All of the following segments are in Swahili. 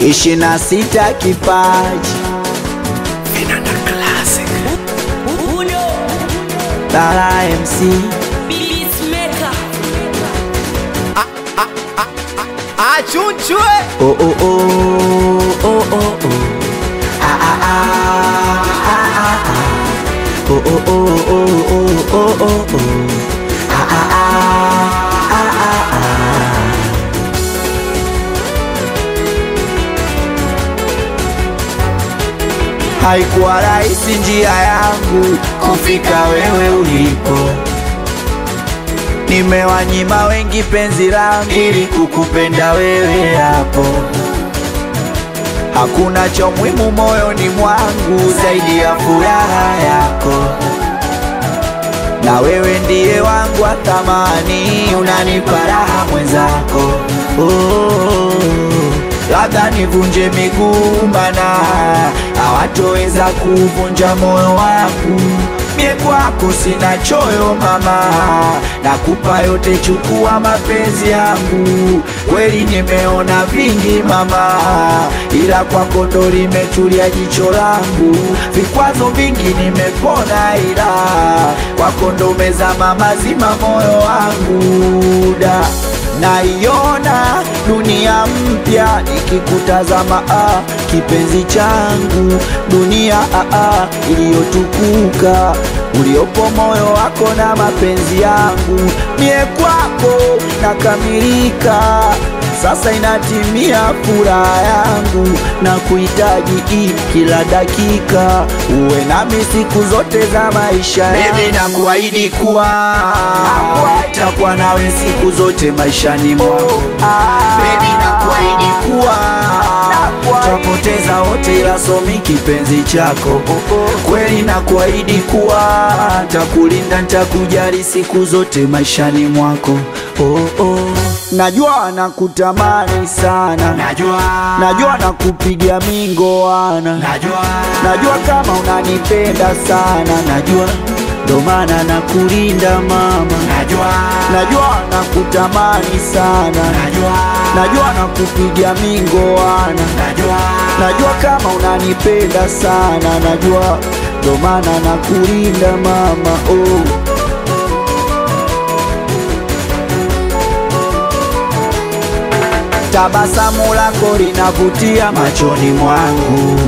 ishirini na sita kipaji Vinanda Classic. Uno Lala MC Beatmaker Achunchwe. oh oh oh oh oh oh ah ah ah ah ah ah oh oh oh oh oh oh oh oh ah ah ah ah ah ah Haikuwa rahisi njia yangu kufika wewe ulipo, nimewanyima wengi penzi langu ili kukupenda wewe hapo. Hakuna cha muhimu moyoni mwangu zaidi ya furaha yako, na wewe ndiye wangu wa thamani, unanipa raha mwenzako. Oh, labda nivunje miguu, mana hawatoweza kuvunja moyo wangu. Mie kwako sina choyo mama, nakupa yote, chukua mapenzi yangu. Kweli nimeona vingi mama, ila kwako ndo limetulia jicho langu. Vikwazo vingi nimepona, ila kwako ndo umezama mazima moyo wangu da naiona dunia mpya nikikutazama, ah, kipenzi changu, dunia ah, ah, iliyotukuka uliopo moyo wako na mapenzi yangu, mie kwako nakamilika. Sasa inatimia furaha yangu na kuhitaji hii kila dakika, uwe nami siku zote za maisha yangu. Baby, nakuahidi kuwa takuwa nawe siku zote maishani mwako. Baby, nakuahidi kuwa tapoteza wote, ila somi kipenzi chako. Kweli nakuahidi kuwa takulinda, ntakujali siku zote maishani mwako. Oh, oh. Najua nakutamani sana, Najua. najua nakupiga mingoana, Najua. najua kama unanipenda sana, najua ndo maana nakulinda mama, Najua. najua nakutamani sana, Najua. najua nakupiga mingoana, Najua. najua kama unanipenda sana, najua ndo maana nakulinda mama oh. Tabasamu lako linavutia machoni mwangu,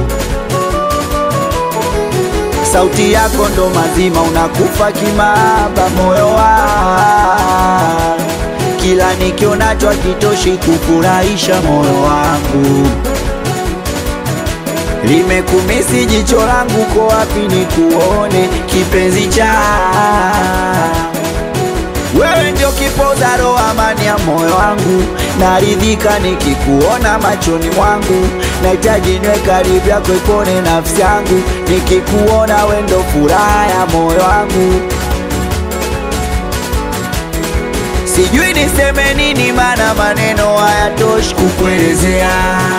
sauti yako ndo mazima, unakufa kimaba moyo wangu, kila nikionacho hakitoshi kufurahisha moyo wangu. Limekumisi jicho langu, ko wapi nikuone kipenzi cha wewe ndio kipoza roho, amani ya moyo wangu, naridhika nikikuona machoni mwangu, nahitaji niwe karibu yako, ipone nafsi yangu, nikikuona wewe ndo furaha ya moyo wangu. Sijui niseme nini, maana maneno hayatoshi kukuelezea.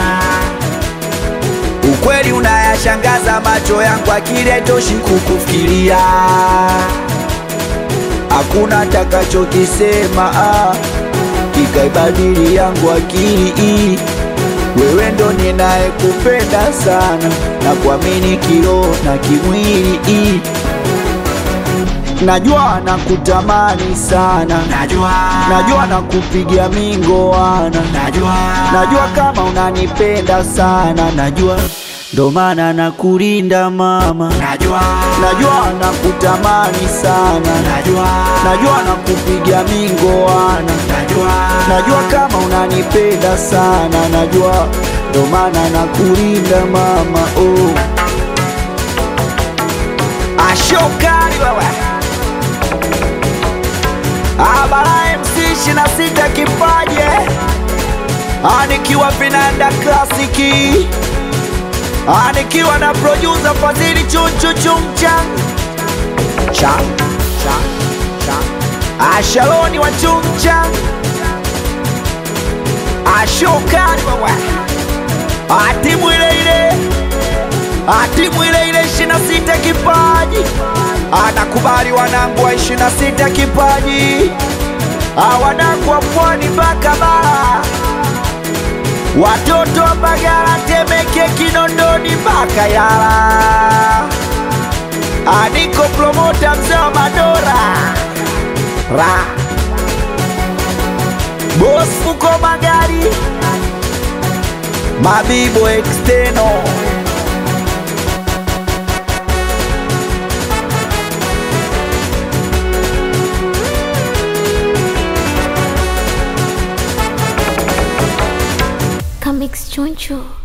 Ukweli unayashangaza macho yangu, akili haitoshi kukufikiria hakuna takachokisema ah, kikaibadili yangu akili hii. Wewe ndo ninayekupenda sana na kuamini kiroho na kimwili hii. Najua nakutamani sana, Najua. najua nakupigia mingoana, Najua. najua kama unanipenda sana, najua ndo maana nakulinda mama, Najua. najua nakutamani sana Najua. najua nakupiga mingoana, Najua. najua kama unanipenda sana, najua ndo maana nakulinda mama. Oh, ashokari wewe abara MC ishirini na sita kipaje anikiwa vinanda klasiki anikiwa na producer Fadhili chunchu chumchang chang chang chang ashaloni wa chumchang ashokari wewe atimu ile ile atimu ile ile ishirini na sita kipaji anakubali wanangu wa ishirini na sita kipaji awanangu wa pwani mpaka bara watoto wa Mbagala, Temeke, Kinondoni mpaka Yala. Aniko promota mzee wa Madora ra Boss Fuko Magari Mabibo Exteno Comics Choncho.